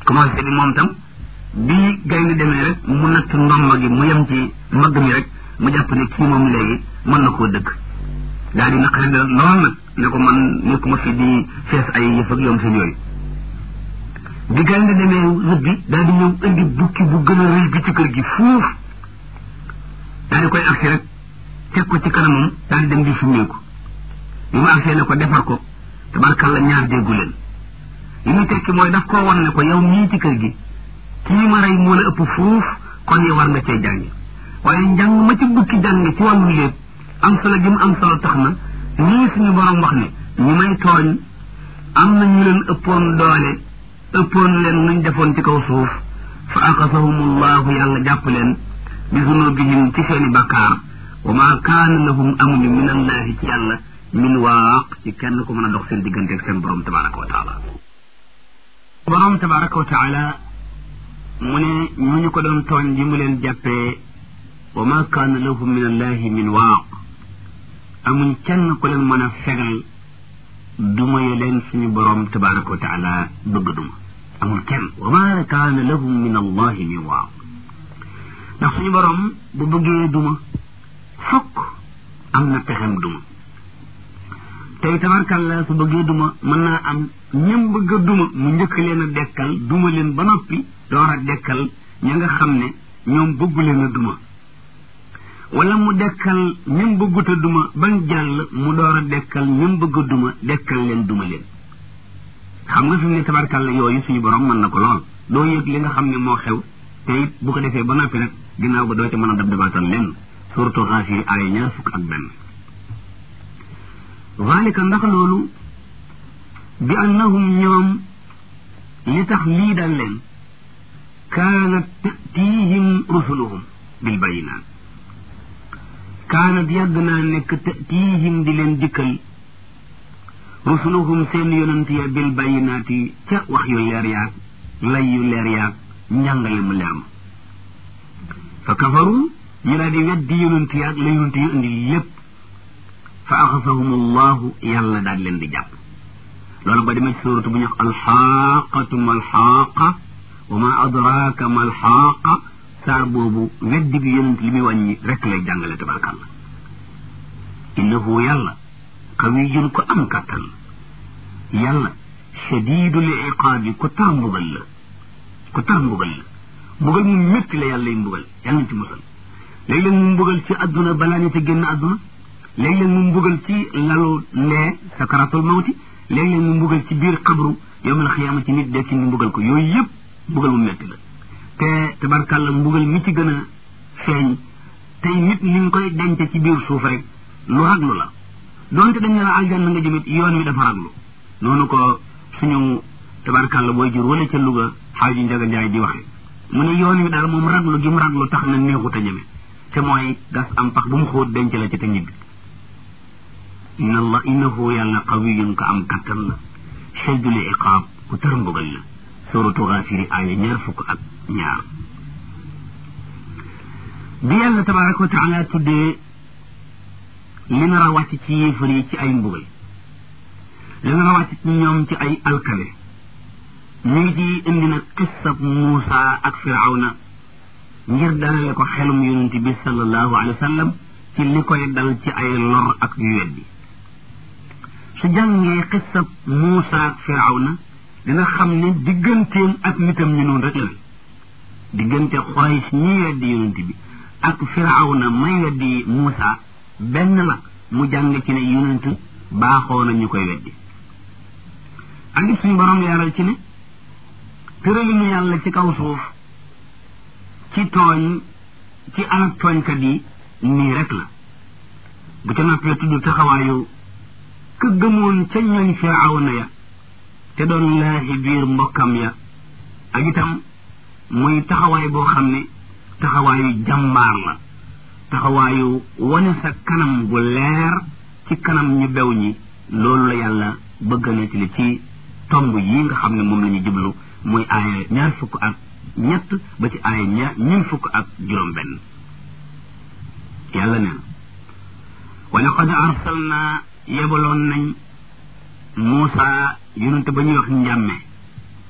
commencé bi moom tam bi gaynde demee rek mu natt ndomba gi mu yem ci mbagg mi rek mu jàpp ne kii moom léegi mën na koo dëkk daal di naqari da lool nag ne ko man nekkuma fi di fees ay yëf ak yoom seen yooyu bi gaynde demee rëbbi daal di ñëw indi bukki bu gën a rëy bi ci kër gi fuuf daal di koy agsi rek teg ko ci kanamam daal di dem di summeeku bi mu agsee ne ko defar ko tabarkalla ñaar déggu leen li muy tekki mooy daf koo wan ne ko yow mii ci kër gi kii ma rey moo la ëpp fuuf kon yow war nga cee jàngi waaye njàng ma ci bukki jàng ci wàllu lépp am solo gi mu am solo tax na nii suñu borom wax ne ñi may tooñ am na ñu leen ëppoon doole ëppoon leen nuñ defoon ci kaw suuf fa aqasahumullahu yàlla jàpp leen bi zunubihim ci seeni bakkaar wa ma kaana lahum amuñu min allahi ci yàlla min waaq ci kenn ku mën a dox seen diggante ak seen borom tabaraka wa taala borom tabaraka wa taala mu ne ñooñu ko doon tooñ ji mu leen jàppee wa ma kaana lahum min allahi min waaq amuñ kenn ku leen mën a fegal duma ye leen suñu borom tabaraka wa taala bëgg duma amul kenn wa ma kaana lahum min allahi min waaq ndax suñu borom bu bëggee duma fokk am na pexem duma tey tabarkalla su bëggee duma mën naa am ñëm bëgg a duma mu njëkk leen a dekkal duma leen ba noppi door a dekkal ña nga xam ne ñoom bëggu leen a duma wala mu dekkal ñëm bëggut a duma bañ jàll mu door a dekkal ñëm bëgg a duma dekkal leen duma leen xam nga fi mu ne tabarkalla yooyu suñu borom mën na ko lool doo yëg li nga xam ne moo xew te it bu ko defee ba noppi nag ginnaaw ba doo ca mën a dab dabaatal lenn surtout xaafiri aaya ñaar fukk ak benn zalika ndax loolu bi annahum ñoom li tax lii dal leen kaanat tatihim rusuluhum bil bayinaat kaanat yàgg naa nekk tatihim di leen dikkal rusuluhum seen yonent ya bil bayinaati ca wax yu leer yaag lay yu leer yaag njàngale mu leer ma fa kafaru ñu daal di weddi yonent yaag la yonent yu indi lépp fa axasahum allahu yàlla daal leen di jàpp loolu ba demee ci suuratu bu ñu wax alxaaqatu ma alxaaqa wa ma adraaka ma alxaaqa saar boobu weddi bi yonent li muy wàññi rek lay jàngale tabarkàlla innahu yàlla qawiyun ko am kàttan yàlla shadidul iqaabi ko tar mbugal la ko tar mbugal la mbugal mu métti la yàlla lay mbugal yàlla nañ ci musal léeg-léeg mu mbugal ci adduna balaa ñu te génn adduna léeg-léeg mu mbugal ci lalu lee sakaratul mawti léeg-léeg mu mbugal ci biir xabru yowmal xiyaama ci nit dekki ñu mbugal ko yooyu yëpp mbugal mu métti la te tabarkàlla mbugal mi ci gën a feeñ tey nit ni nga koy denc ci biir suuf rek lu raglu la donte dañ ne la aljanna nga jëmit yoon wi dafa raglu noonu ko suñu tabarkàlla booy jur wala ca Louga xaaju Njaga Njaay di waxe mu ne yoon wi daal moom raglu gi mu raglu tax na neexut a ñeme te mooy gas am pax bu mu xóot denc la ci te ñibbi inna allah innahu yàlla qawiyun ko am kattan la shadidul iqaab ku tar mbugal la suratu Gaafiri aaya ñaar fukk ak ñaar bi yàlla tabaraka wa taala tuddee li nar a wàcc ci yéefar yi ci ay mbugal li nar a wàcc ci ñoom ci ay alkale ñu ngi ci indi nag qissab Muusa ak Firawna ngir dalale ko xelum yonent bi sallallahu alayhi wa sallam ci li koy dal ci ay lor ak yu weddi su jàngee qissab Muusa ak Firawna dina xam ne digganteem ak nitam ñu noonu rek la diggante Quraysh ñi weddi yonent bi ak Firawna may weddi Muusa benn la mu jàng ci ne yonent baaxoo na ñu koy weddi ak it suñu borom leeral ci ne tëralinu yàlla ci kaw suuf ci tooñ ci alak tooñkat yi nii rek la bu ca noppee tudd taxawaayu ka gëmoon ca ñooñ Firawna ya te doon laahi biir mbokkam ya ak itam muy taxawaay boo xam ne taxawaayu jàmbaar la taxawaayu wane sa kanam bu leer ci kanam ñu bew ñi loolu la yàlla bëgg na ci li ci tomb yi nga xam ne moom la ñu jublu muy aaya ñaar fukk ak ñett ba ci aaya ñaar ñun fukk ak juróom benn yàlla nee na wa laqad arsalna yebaloon nañ Muusa yonente ba ñuy wax njàmme